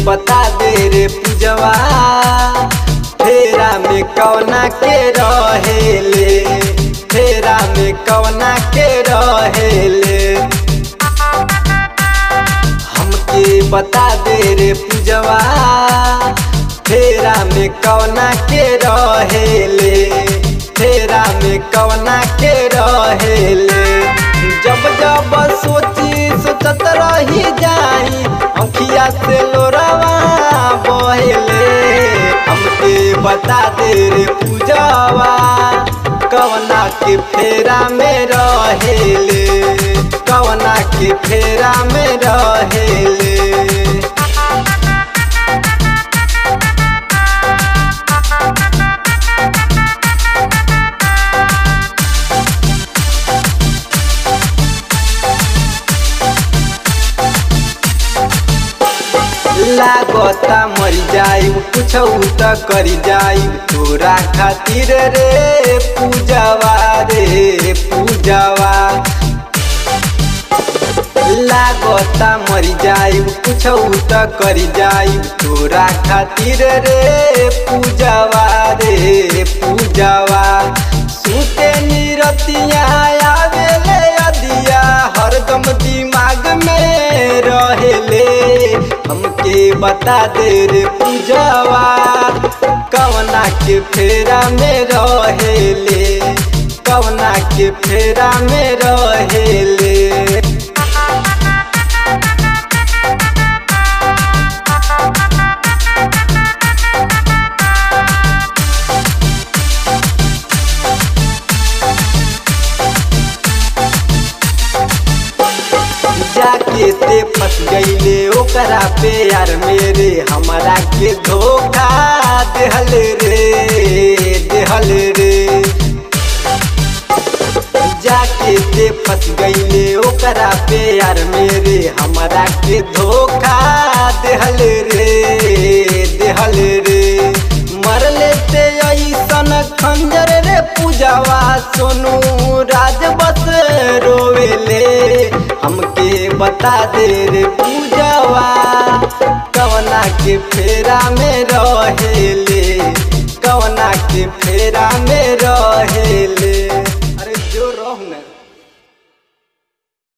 बता दे रे पूजवा फेरा में कौना के रहेले फेरा में कौना के रहेले हमके बता दे रे पूजवा फेरा में कौना के रहेले फेरा में कौना के रहेले जब जब सोची सोचत रही जाई अखिया से लोरवा बहेले हमके बता दे रे पूजवा कवना के फेरा में रहेले कवना के फेरा में रहेले लागता मर जाई कुछ त करी जाई तोरा खातिर रे पूजवा रे पूजवा लागता मर जाई कुछ त करी जाई तोरा खातिर रे पूजवा रे पूजवा सुते निरतिया आवेले अदिया हरदम दिमाग में रहेले हमके बता दे रे पूजवा कवना के फेरा में रहेले कवना के फेरा में रहेले जाके ते फंस गईले ओकरा पे यार मेरे हमारा के धोखा देहल रे देहल रे जाके ते फंस गईले ओकरा पे यार मेरे हमारा के धोखा देहल रे देहल रे मर लेते ऐसन खंजर रे पूजावा सोनू राज बस रोवेले हमके बता दे रे पूजावा कवना के फेरा में रहेले कवना के फेरा में रहेले